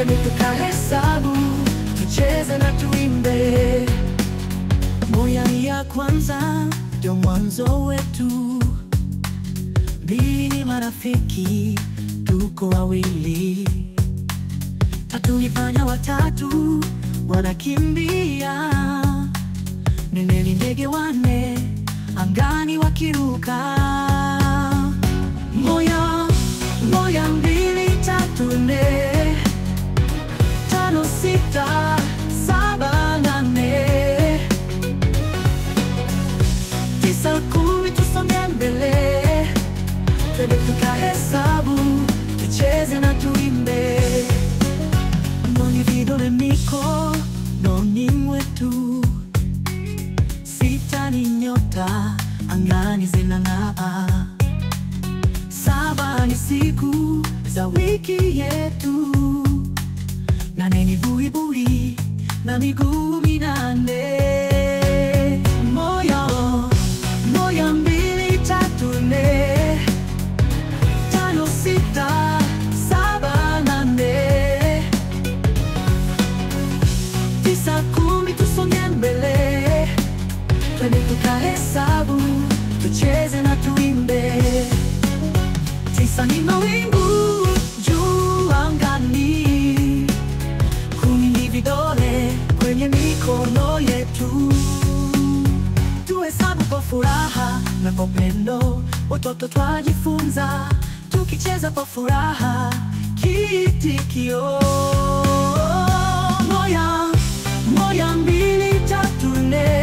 twende tukahesabu, tucheze na tuimbe. Moja ni ya kwanza, ndio mwanzo wetu. Mbili ni marafiki, tuko wawili. Tatu ifanya watatu, wanakimbia. Nne ni ndege wanne, angani wakiruka. Moja, moja, mbili, tatu, nne, tano, sita, saba, nane, tisa, kumi, tusonge mbele, twende tukahesabu, tucheze na tuimbe. Mwenye vidole mikononi mwetu, sita ni nyota angani zinang'aa, saba ni siku za wiki yetu, nane ni buibui na miguu minane. Moja, moja, mbili, tatu, nne, tano, sita, saba, nane, tisa, kumi, tusonge mbele, twende tukahesabu, tucheze na tuimbe. Tisa ni mawingu juu angani, kumi ni vidole kwenye mikono yetu. Tuhesabu kwa furaha na kwa upendo, watoto twajifunza, tukicheza kwa furaha, kiitikio moja, moja, mbili, tatu, nne